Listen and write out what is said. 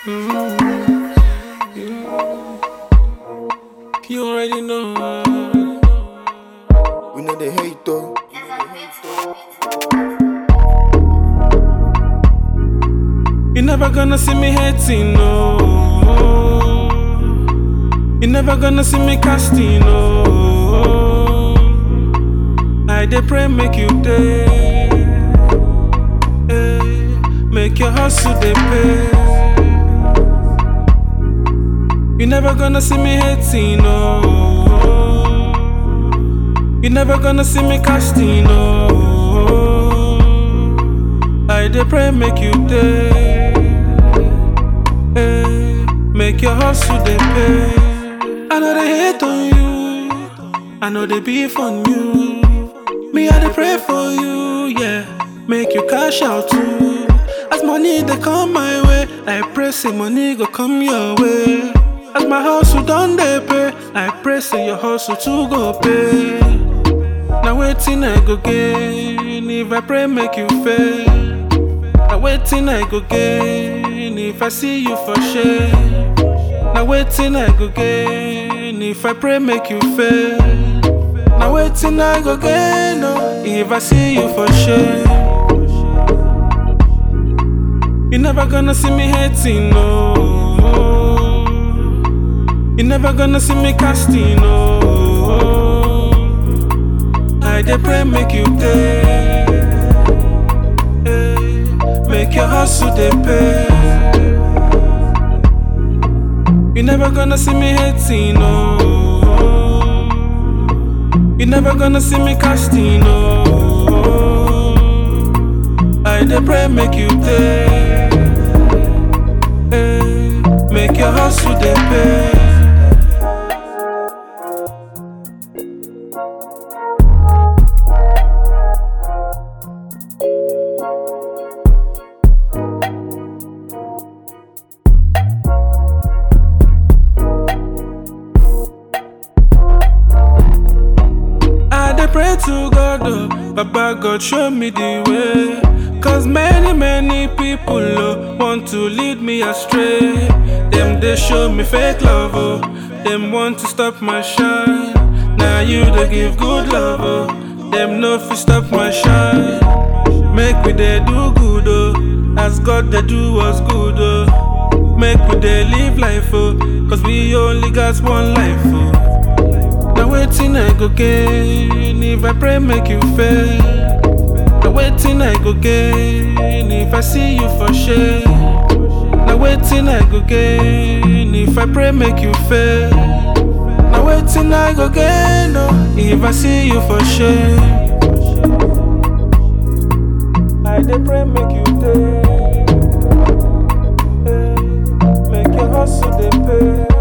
You already know. We know they hate though. You never gonna see me hating, no. You never gonna see me casting, no. I dey pray make you day, make your hustle dey pay. You never gonna see me hating, no. You never gonna see me casting, no. I dey pray make you day, make your hustle dey pay. I know they hate on you, I know they beef on you. Me I dey pray for you, yeah, make you cash out too. As money they come my way, I pray say money go come your way. As my hustle done dey pay, I pray say your hustle too go pay. Now waiting I go gain if I pray make you fail. Now waiting I go gain if I see you for shame. Now waiting I go gain if I pray make you fail. Now waiting I go gain oh, if I see you for shame. You never gonna see me hating no. You never gonna see me casting no. I dey pray make you day, make your hustle dey pay. You never gonna see me hating no. You never gonna see me casting no. I dey pray make you day, make your hustle dey pay. I dey pray to God, oh, Baba God show me the way. Cause many, many people oh, want to lead me astray. Them they show me fake love, oh. Them want to stop my shine. Now you they give good love, oh. Them no fi stop my shine. Make we they do good, oh. As God they do us good, oh. Make we they live life, oh. Cause we only got one life, oh. Now waiting I go gain if I pray make you fail. Now waiting I go gain if I see you for shame. Now waiting I go gain if I pray make you fail. Now waiting I go gain oh, if I see you for shame. I dey pray make you day, make your hustle dey pay.